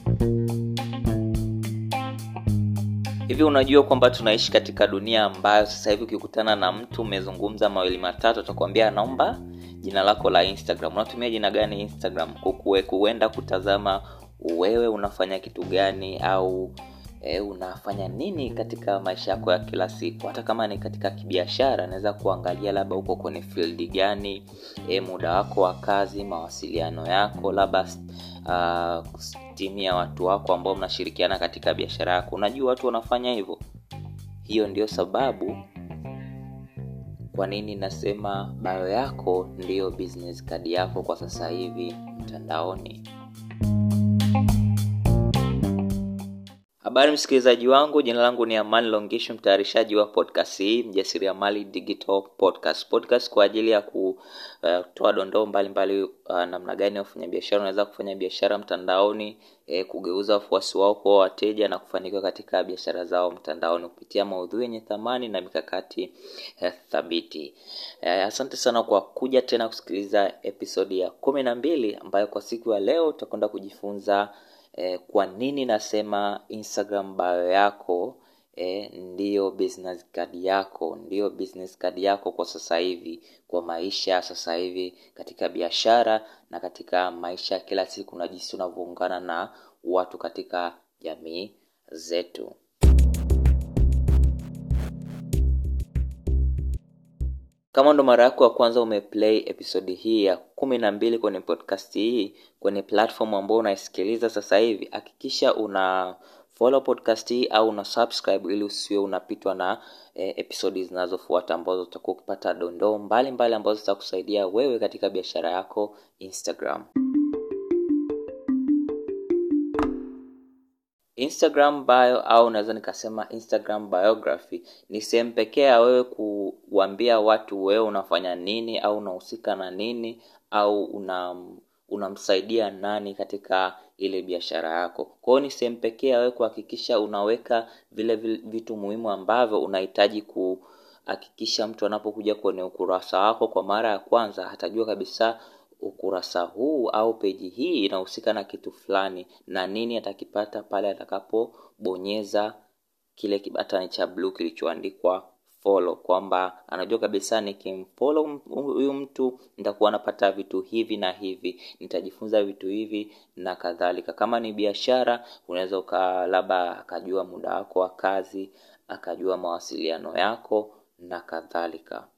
hivi unajua kwamba tunaishi katika dunia ambayo sasa hivi ukikutana na mtu umezungumza mawili matatu atakwambia naomba jina lako la instagram unatumia jina gani instagram kukue kuenda kutazama wewe unafanya kitu gani au e, unafanya nini katika maisha yako ya kila siku hata kama ni katika kibiashara naweza kuangalia labda uko kwenye field gani e, muda wako wa kazi mawasiliano yako labda uh, timu ya watu wako ambao mnashirikiana katika biashara yako unajua watu wanafanya hivyo hiyo ndio sababu kwa nini nasema bio yako ndiyo business card yako kwa sasa hivi mtandaoni habari msikilizaji wangu jina langu ni amani longisho mtayarishaji wa podcast hii mjasiriamali digital podcast podcast kwa ajili ya kutoa uh, dondoo mbalimbali uh, namna gani ya wafanyabiashara unaweza kufanya biashara mtandaoni eh, kugeuza wafuasi wao kuwa wateja na kufanikiwa katika biashara zao mtandaoni kupitia maudhui yenye thamani na mikakati eh, thabiti eh, asante sana kwa kuja tena kusikiliza episodi ya kumi na mbili ambayo kwa siku ya leo utakwenda kujifunza eh, kwa nini nasema instagram bio yako eh, ndiyo business card yako ndiyo business card yako kwa sasa hivi kwa maisha sasa hivi katika biashara na katika maisha ya kila siku na jinsi unavyoungana na watu katika jamii zetu kama ndo mara yako ya kwanza umeplay episodi hii ya kumi na mbili kwenye podcast hii kwenye platform ambao unaisikiliza sasa hivi hakikisha una follow podcast hii au una subscribe ili usiwe unapitwa na eh, episodi zinazofuata ambazo utakuwa ukipata dondoo mbalimbali ambazo zitakusaidia wewe katika biashara yako instagram instagram bio au naweza nikasema instagram biography ni sehemu pekee ya wewe kuambia watu wewe unafanya nini au unahusika na nini au una unamsaidia nani katika ile biashara yako kwa hiyo ni sehemu pekee ya wewe kuhakikisha unaweka vile, vile vitu muhimu ambavyo unahitaji kuhakikisha mtu anapokuja kwenye ukurasa wako kwa mara ya kwanza atajua kabisa ukurasa huu au peji hii inahusika na kitu fulani na nini atakipata pale atakapobonyeza kile kibatani cha bluu kilichoandikwa follow kwamba anajua kabisa nikimfollow huyu mtu nitakuwa napata vitu hivi na hivi nitajifunza vitu hivi na kadhalika kama ni biashara unaweza uka labda akajua muda wako wa kazi akajua mawasiliano yako na kadhalika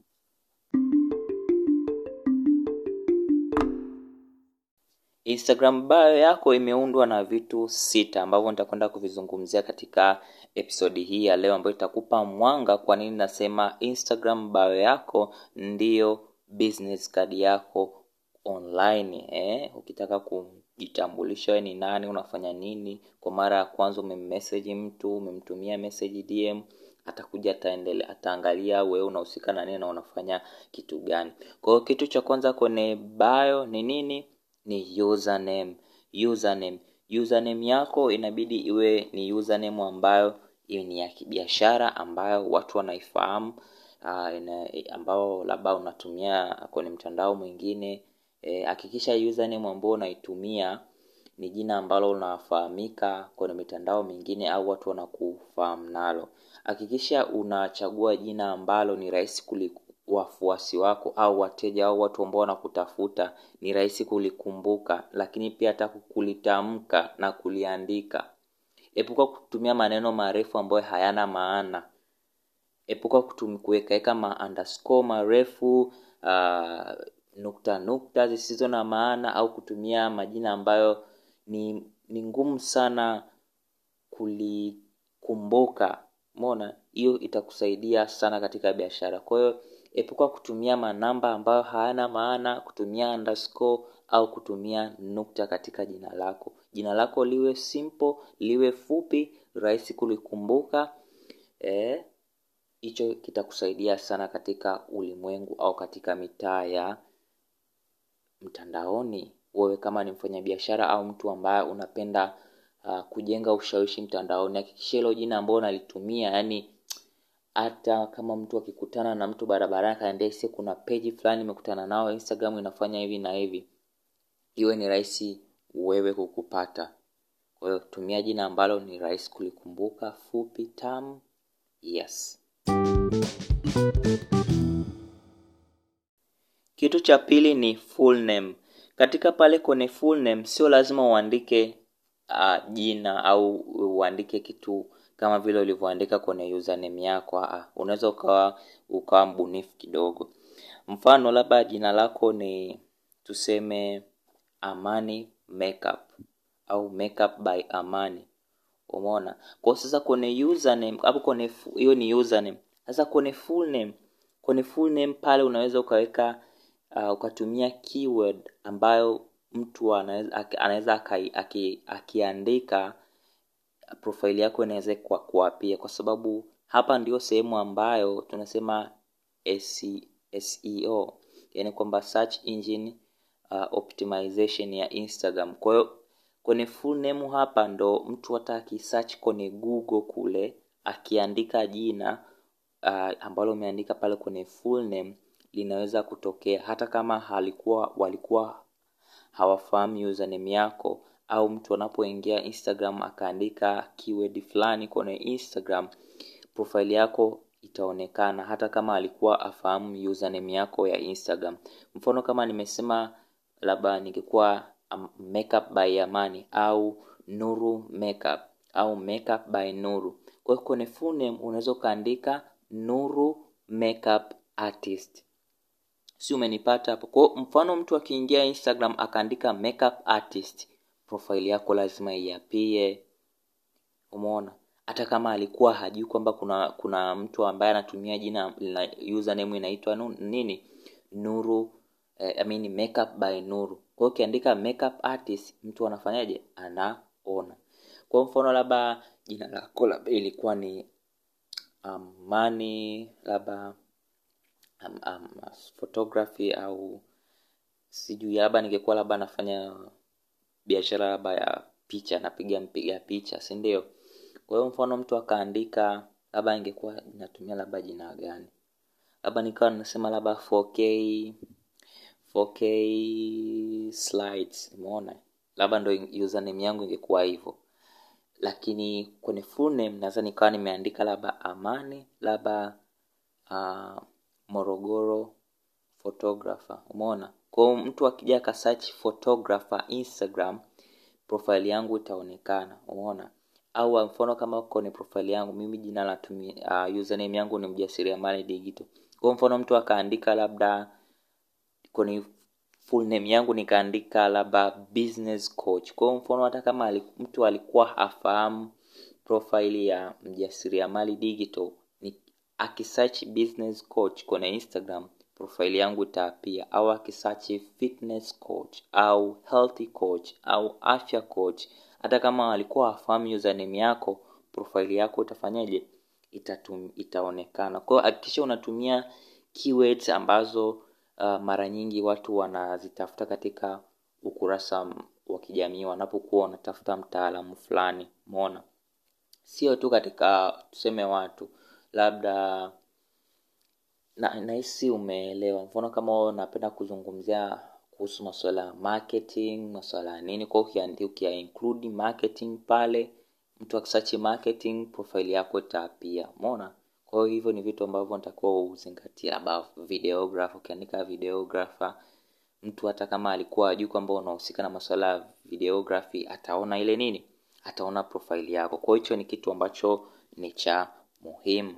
instagram bio yako imeundwa na vitu sita ambavyo nitakwenda kuvizungumzia katika episodi hii ya leo ambayo itakupa mwanga kwa nini nasema instagram bio yako ndiyo business card yako online eh? ukitaka kujitambulisha we ni nani unafanya nini kwa mara ya kwanza umemmeseji mtu umemtumia message dm atakuja ataendele ataangalia wewe unahusika na nini na unafanya kitu gani kwa hiyo kitu cha kwanza kwenye bio ni nini ni username username username yako inabidi iwe ni username ambayo ni ya kibiashara ambayo watu wanaifahamu uh, ina, ambao labda unatumia kwenye mtandao mwingine hakikisha e, username ambao unaitumia ni jina ambalo unafahamika kwenye mitandao mingine au watu wanakufahamu nalo hakikisha unachagua jina ambalo ni rahisi wafuasi wako au wateja au watu ambao wanakutafuta ni rahisi kulikumbuka lakini pia hata kulitamka na kuliandika epuka kutumia maneno marefu ambayo hayana maana epuka kuwekaweka ma underscore marefu uh, nukta nukta zisizo na maana au kutumia majina ambayo ni ni ngumu sana kulikumbuka mona hiyo itakusaidia sana katika biashara kwa hiyo epuka kutumia manamba ambayo hayana maana kutumia underscore au kutumia nukta katika jina lako jina lako liwe simple liwe fupi rahisi kulikumbuka hicho e, kitakusaidia sana katika ulimwengu au katika mitaa ya mtandaoni wewe kama ni mfanyabiashara au mtu ambaye unapenda uh, kujenga ushawishi mtandaoni hakikisha hilo jina ambao unalitumia yani hata kama mtu akikutana na mtu barabarani akaambia si kuna peji fulani imekutana nao instagram inafanya hivi na hivi iwe ni rahisi wewe kukupata kwa hiyo tumia jina ambalo ni rahisi kulikumbuka fupi tamu yes kitu cha pili ni full name katika pale kwenye full name sio lazima uandike uh, jina au uandike kitu kama vile ulivyoandika kwenye username yako uh, unaweza ukawa ukawa mbunifu kidogo mfano labda jina lako ni tuseme amani makeup au makeup by amani umeona kwa sasa kwenye username hapo kwenye hiyo ni username sasa kwenye full name kwenye full name pale unaweza ukaweka uh, ukatumia keyword ambayo mtu anaweza anaweza akiandika profile yako inaweza kwa kuapia kwa sababu hapa ndio sehemu ambayo tunasema SEO yani kwamba search engine uh, optimization ya Instagram. Kwa hiyo kwenye full name hapa ndo mtu hata akisearch kwenye Google kule akiandika jina uh, ambalo umeandika pale kwenye full name linaweza kutokea hata kama halikuwa walikuwa hawafahamu username yako au mtu anapoingia Instagram akaandika keyword fulani kwenye Instagram profile yako itaonekana hata kama alikuwa afahamu username yako ya Instagram. Mfano kama nimesema labda ningekuwa um, makeup by Amani au Nuru makeup au makeup by Nuru. Kwa hiyo kwenye full name unaweza ukaandika Nuru makeup artist. Si umenipata hapo? Kwa mfano mtu akiingia Instagram akaandika makeup artist, profile yako lazima iapie. Umeona? hata kama alikuwa hajui kwamba kuna kuna mtu ambaye anatumia jina la username inaitwa nini nuru eh, I mean makeup by nuru kwa hiyo ukiandika makeup artist mtu anafanyaje anaona kwa mfano labda jina lako labda ilikuwa ni amani um, labda um, um, photography au sijui labda ningekuwa labda nafanya biashara labda ya picha napiga mpiga picha si ndio kwa hiyo mfano mtu akaandika labda ingekuwa natumia labda jina gani labda nikawa nasema labda 4k 4k slides umeona labda ndo username yangu ingekuwa hivyo lakini kwenye full name naweza nikawa nimeandika labda amani labda uh, morogoro photographer umeona kwao mtu akija akasearch photographer instagram profile yangu itaonekana umeona au mfano kama kwenye profile yangu mimi jina la uh, username yangu ni mjasiriamali digital kwa mfano mtu akaandika labda kwenye full name yangu nikaandika labda business coach kwa mfano hata kama aliku, mtu alikuwa hafahamu profile ya mjasiriamali digital ni akisearch business coach kwenye instagram profile yangu itaapia au akisearch fitness coach au healthy coach au afya coach hata kama alikuwa hafahamu username yako profile yako itafanyaje Itatum, itaonekana kwa hiyo hakikisha unatumia keywords ambazo uh, mara nyingi watu wanazitafuta katika ukurasa wa kijamii wanapokuwa wanatafuta mtaalamu fulani umeona sio tu katika tuseme watu labda na nahisi umeelewa mfano kama unapenda kuzungumzia kuhusu masuala ya marketing masuala ya nini kwa hiyo ukia include marketing pale mtu akisearch marketing profile yako itaapia umeona kwa hiyo hivyo ni vitu ambavyo natakiwa uzingatia labda videographer ukiandika videographer mtu hata kama alikuwa ajui kwamba unahusika na masuala ya videography ataona ile nini ataona profile yako kwa hiyo hicho ni kitu ambacho ni cha muhimu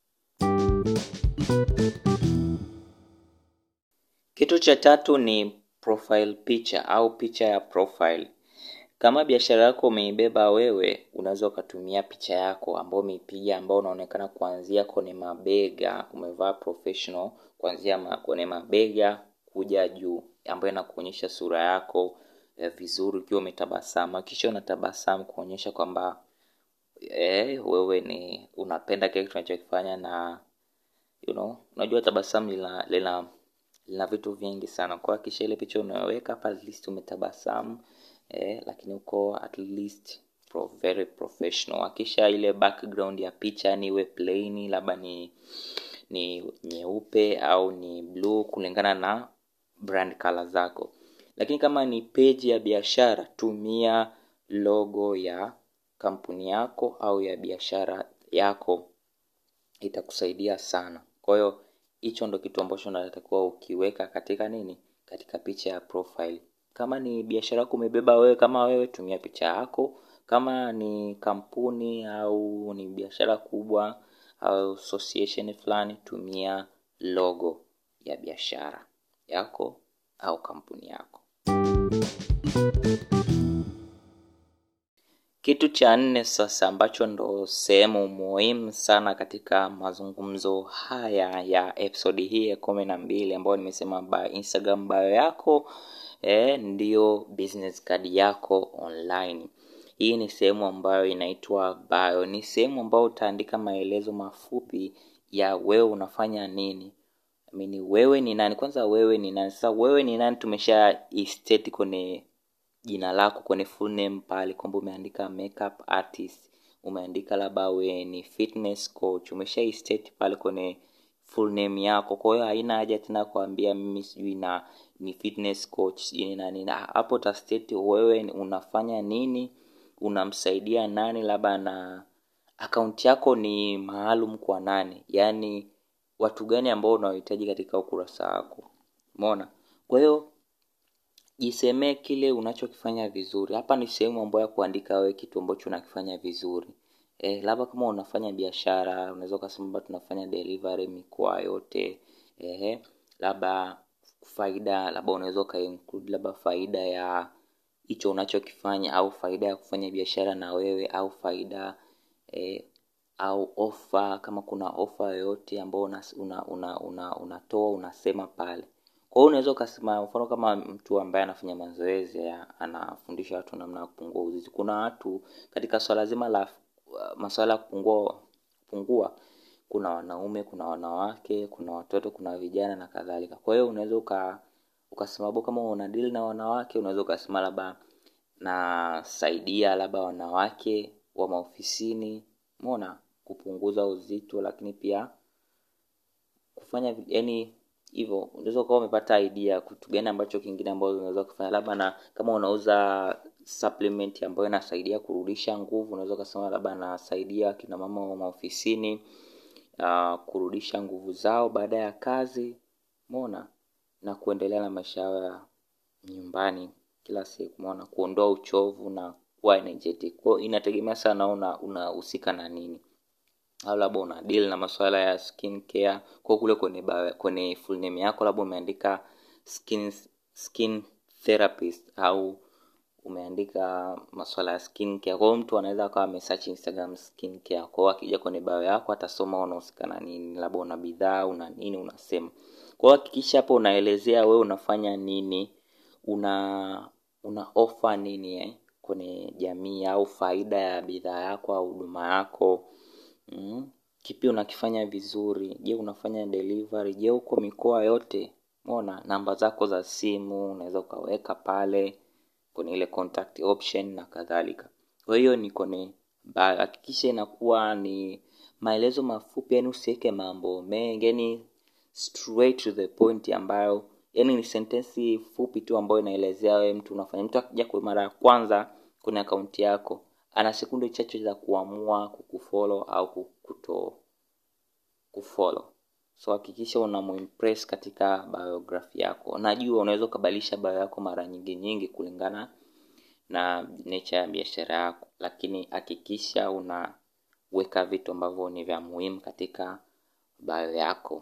kitu cha tatu ni profile picha au picha ya profile kama biashara yako umeibeba wewe unaweza ukatumia picha yako ambayo umeipiga ambao unaonekana kuanzia kwenye mabega umevaa professional kuanzia ma, kwenye mabega kuja juu ambayo inakuonyesha sura yako eh, vizuri ukiwa umetabasamu kisha unatabasamu kuonyesha kwamba eh, wewe ni unapenda kile tunachokifanya na you know unajua tabasamu lina lina lina vitu vingi sana kwa kisha ile picha unayoweka hapa at least umetabasamu eh, lakini uko at least pro, very professional akisha ile background ya picha ni iwe plain labda ni ni nyeupe au ni blue kulingana na brand color zako lakini kama ni page ya biashara tumia logo ya kampuni yako au ya biashara yako itakusaidia sana kwa hiyo hicho ndo kitu ambacho unatakiwa ukiweka katika nini katika picha ya profile kama ni biashara yako umebeba wewe kama wewe tumia picha yako kama ni kampuni au ni biashara kubwa au association fulani tumia logo ya biashara yako au kampuni yako kitu cha nne sasa ambacho ndo sehemu muhimu sana katika mazungumzo haya ya episodi hii ya kumi na mbili ambayo nimesema bio instagram bio yako eh, ndiyo business card yako online hii ni sehemu ambayo inaitwa bio ni sehemu ambayo utaandika maelezo mafupi ya wewe unafanya nini I mean, wewe ni nani kwanza wewe ni nani sasa wewe ni nani tumesha state kwenye jina lako kwenye full name pale kwamba umeandika makeup artist umeandika labda we ni fitness coach umesha state pale kwenye full name yako kwa hiyo haina haja tena kuambia mimi sijui na ni fitness coach sijui na nini hapo utastate wewe unafanya nini unamsaidia nani labda na akaunti yako ni maalum kwa nani yaani watu gani ambao unawahitaji katika ukurasa wako umeona kwa hiyo jisemee kile unachokifanya vizuri hapa ni sehemu ambayo ya kuandika wewe kitu ambacho unakifanya vizuri e, labda kama unafanya biashara unaweza ukasema labda tunafanya delivery mikoa yote e, labda faida labda unaweza ukainclude labda faida ya hicho unachokifanya au faida ya kufanya biashara na wewe au faida e, au ofa kama kuna ofa yoyote ambayo unatoa una, una, una, unatoa unasema pale kwa hiyo unaweza ukasema mfano kama mtu ambaye anafanya mazoezi ya- anafundisha watu namna ya kupungua uzito kuna watu katika swala zima la uh, maswala ya kupungua kupungua kuna wanaume kuna wanawake kuna watoto kuna vijana na kadhalika kwa hiyo unaweza uka ukasema bo kama una deal na wanawake unaweza ukasema labda nasaidia labda wanawake wa maofisini mona kupunguza uzito lakini pia kufanya yani hivyo unaweza ukawa umepata idea kitu gani ambacho kingine ambacho unaweza kufanya labda na kama unauza supplement ambayo inasaidia kurudisha nguvu unaweza ukasema labda nasaidia kina mama wa maofisini uh, kurudisha nguvu zao baada ya kazi mona na kuendelea na maisha yao ya nyumbani kila siku mona kuondoa uchovu na kuwa energetic kwao inategemea sana una unahusika na nini au labda una deal na masuala ya skin care kwa kule kwenye ba- kwenye full name yako labda umeandika skin skin therapist au umeandika masuala ya skin care kwa hiyo mtu anaweza akawa amesearch instagram skin care kwa hiyo akija kwenye bio yako atasoma unahusika na nini labda una bidhaa una nini unasema kwa hiyo hakikisha hapo unaelezea wewe unafanya nini una una offer nini eh, kwenye jamii au faida ya bidhaa yako au huduma yako mm. kipi unakifanya vizuri je unafanya delivery je uko mikoa yote mona namba zako za simu unaweza ukaweka pale kwenye ile contact option na kadhalika kwa hiyo ni kwenye bio. hakikisha inakuwa ni maelezo mafupi yani usiweke mambo mengi yani straight to the point ambayo yani ni sentensi fupi tu ambayo inaelezea wewe mtu unafanya mtu akija kwa mara ya kwanza kwenye akaunti yako ana sekunde chache za kuamua kukufollow au kuto kufollow so hakikisha unamuimpress katika biography yako najua unaweza ukabadilisha bio yako mara nyingi nyingi kulingana na nature ya biashara yako lakini hakikisha unaweka vitu ambavyo ni vya muhimu katika bio yako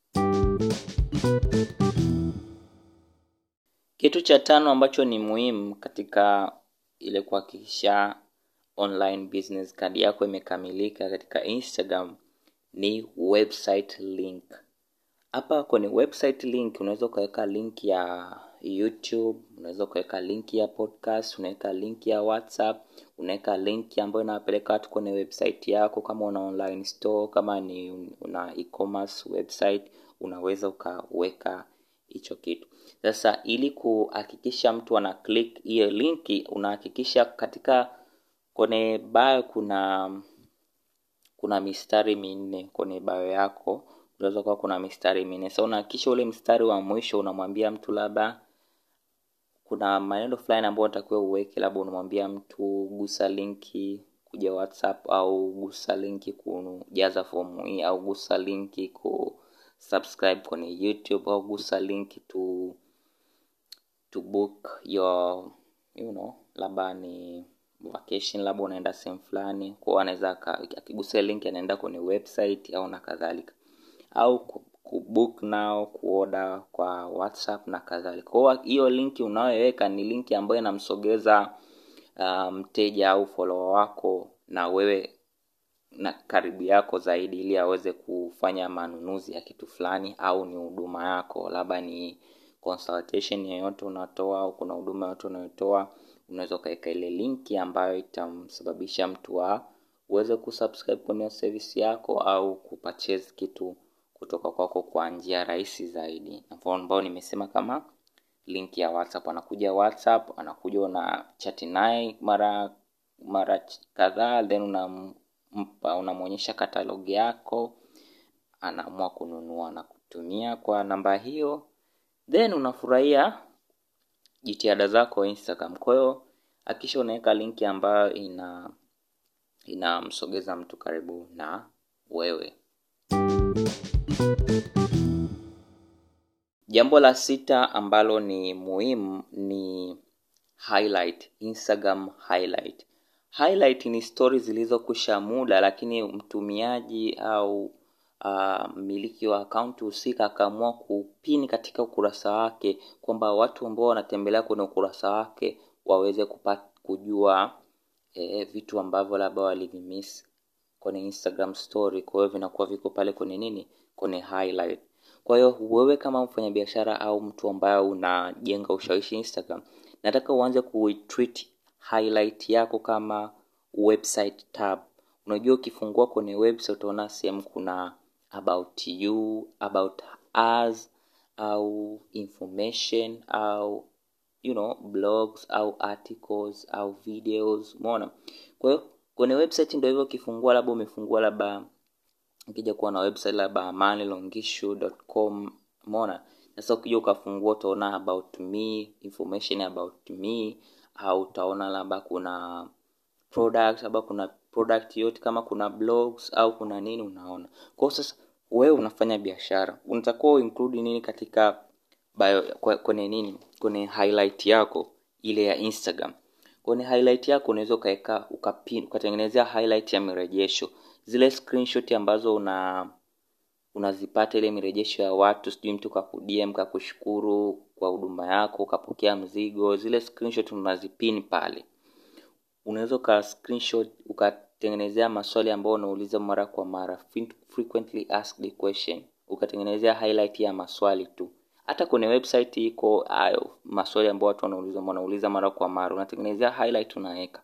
kitu cha tano ambacho ni muhimu katika ile kuhakikisha online business card yako imekamilika katika instagram ni website link hapa kwenye website link unaweza ukaweka link ya youtube unaweza ukaweka link ya podcast unaweka link ya whatsapp unaweka link ambayo inawapeleka watu kwenye website yako kama una online store kama ni una e-commerce website unaweza ukaweka hicho kitu sasa ili kuhakikisha mtu ana click hiyo linki unahakikisha katika kwenye bio kuna kuna mistari minne kwenye bio yako unaweza kuwa kuna mistari minne sa unahakikisha ule mstari wa mwisho unamwambia mtu labda kuna maneno fulani ambayo unatakiwa uweke labda unamwambia mtu gusa linki kuja whatsapp au gusa linki kujaza fomu hii au gusa linki ku subscribe kwenye youtube au gusa linki to to book your you know labda ni vacation labda unaenda sehemu fulani kwao anaweza akigusia link anaenda kwenye website au na kadhalika au kubook nao kuoda kwa whatsapp na kadhalika kwao hiyo linki unayoweka ni linki ambayo inamsogeza uh, mteja au follower wako na wewe na karibu yako zaidi ili aweze kufanya manunuzi ya kitu fulani au ni huduma yako labda ni consultation yoyote unatoa au kuna huduma yoyote unayotoa unaweza ukaweka ile linki ambayo itamsababisha mtu wa uweze kusubscribe kwenye service yako au kupurchase kitu kutoka kwako kwa njia rahisi zaidi mfano ambao nimesema kama link ya whatsapp anakuja whatsapp anakuja una chati naye mara mara kadhaa then unampa unamwonyesha katalog yako anaamua kununua na kutumia kwa namba hiyo then unafurahia jitihada zako instagram kwa hiyo akisha unaweka linki ambayo ina inamsogeza mtu karibu na wewe jambo la sita ambalo ni muhimu ni highlight instagram highlight highlight ni stori zilizokwisha muda lakini mtumiaji au mmiliki uh, wa akaunti husika akaamua kupini katika ukurasa wake kwamba watu ambao wanatembelea kwenye ukurasa wake waweze kupata kujua eh, vitu ambavyo labda walivimiss kwenye instagram story kwa hiyo vinakuwa viko pale kwenye nini kwenye highlight kwa hiyo wewe kama mfanyabiashara au mtu ambaye unajenga ushawishi instagram nataka uanze kuitreat highlight yako kama website tab unajua ukifungua kwenye website utaona sehemu kuna about you about us au information au you know blogs au articles au videos umeona kwa hiyo kwenye website ndio hivyo ukifungua labda umefungua labda ukija kuwa na website labda amanilongishu.com umeona sasa ukija ukafungua utaona about me information about me au utaona labda kuna products labda kuna product yote kama kuna blogs au kuna nini unaona kwao sasa wewe unafanya biashara unatakiwa uinclude nini katika bio kwenye nini kwenye highlight yako ile ya instagram kwenye highlight yako unaweza ukaweka ukapin ukatengenezea highlight ya mirejesho zile screenshot ambazo una unazipata ile mirejesho ya watu sijui mtu kakudm kakushukuru kwa huduma yako ukapokea mzigo zile screenshot unazipin pale unaweza uka screenshot ukatengenezea maswali ambayo unauliza mara kwa mara frequently asked question ukatengenezea highlight ya maswali tu hata kwenye website iko hayo maswali ambayo watu wanauliza wanauliza mara kwa mara unatengenezea highlight unaweka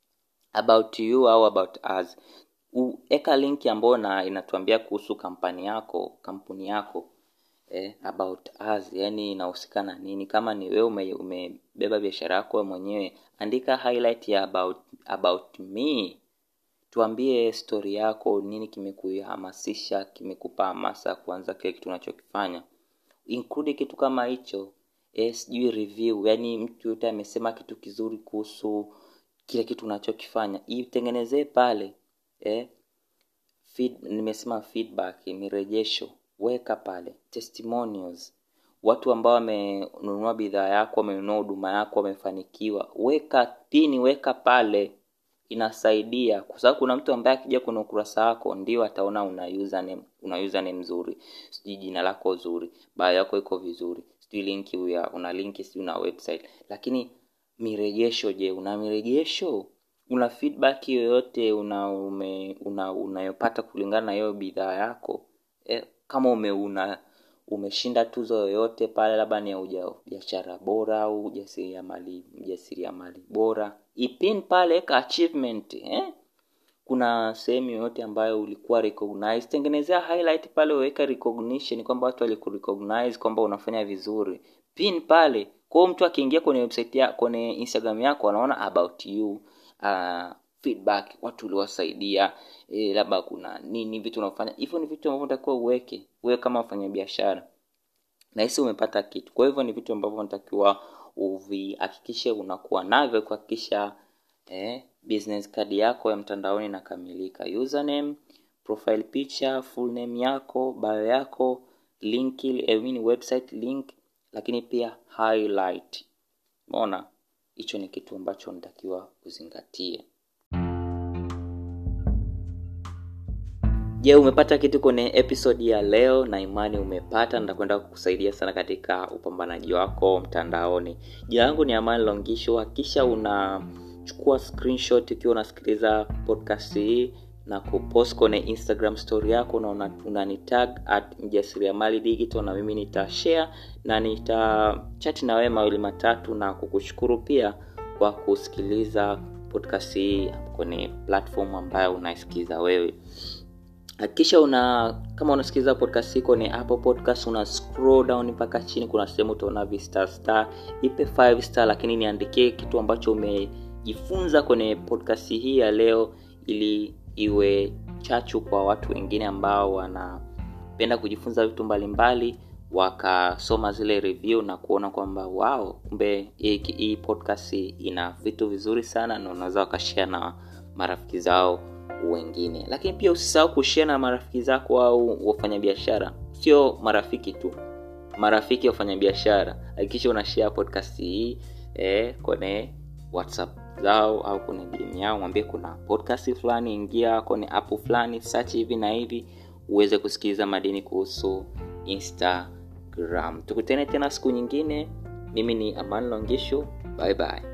about you au about us weka linki ambayo na inatuambia kuhusu kampani yako kampuni yako eh, about us yani inahusika na nini kama ni wewe ume, umebeba biashara yako mwenyewe andika highlight ya about, about me tuambie stori yako nini kimekuhamasisha kimekupa hamasa kuanza kile kitu unachokifanya include kitu kama hicho eh, sijui review yani mtu yote amesema kitu kizuri kuhusu kile kitu unachokifanya itengenezee pale eh, feed, nimesema feedback mirejesho weka pale testimonials watu ambao wamenunua bidhaa yako wamenunua huduma yako wamefanikiwa weka pini weka pale inasaidia kwa sababu kuna mtu ambaye akija kwenye ukurasa wako ndio ataona una username una username nzuri sijui jina lako zuri bio yako iko vizuri sijui linki uya una linki sijui una website lakini mirejesho je una mirejesho una feedback yoyote una ume, una unayopata kulingana na hiyo bidhaa yako e, kama ume una umeshinda tuzo yoyote pale labda ni ya biashara bora au ujasiriamali mjasiriamali bora ipin pale ka achievement eh? kuna sehemu yoyote ambayo ulikuwa recognized tengenezea highlight pale uweka recognition kwamba watu walikurecognize kwamba unafanya vizuri pin pale kwao mtu akiingia kwenye website ya kwenye instagram yako anaona about you uh, feedback watu uliwasaidia e, labda kuna nini vitu unafanya hivyo ni vitu ambavyo unatakiwa uweke wewe kama mfanya biashara nahisi umepata kitu kwa hivyo ni vitu ambavyo unatakiwa uvihakikishe unakuwa navyo kuhakikisha eh, business card yako ya mtandaoni inakamilika username profile picture full name yako bio yako link I mean website link lakini pia highlight umeona hicho ni kitu ambacho unatakiwa uzingatie je umepata kitu kwenye episode ya leo na imani umepata nitakwenda kukusaidia sana katika upambanaji wako mtandaoni jina langu ni amani longisho hakisha unachukua screenshot ukiwa unasikiliza podcast hii na kupost kwenye instagram story yako na unanitag una at mjasiriamali digital na mimi nitashare na nitachati na wewe mawili matatu na kukushukuru pia kwa kusikiliza podcast hii kwenye platform ambayo unaisikiliza wewe hakikisha una kama unasikiliza podcast hii kwenye apple podcast una scroll down mpaka chini kuna sehemu utaona vistar star ipe 5 star lakini niandikie kitu ambacho umejifunza kwenye podcast hii ya leo ili iwe chachu kwa watu wengine ambao wanapenda kujifunza vitu mbalimbali wakasoma zile review na kuona kwamba wao kumbe hii podcast ina vitu vizuri sana na unaweza wakashare na marafiki zao wengine lakini pia usisahau kushare na marafiki zako au wafanyabiashara sio marafiki tu marafiki wafanyabiashara hakikisha una share podcast hii eh, kwenye whatsapp zao au kwenye DM yao mwambie kuna podcast fulani ingia kwenye app fulani search hivi na hivi uweze kusikiliza madini kuhusu instagram tukutane tena siku nyingine mimi ni aman longisho bye bye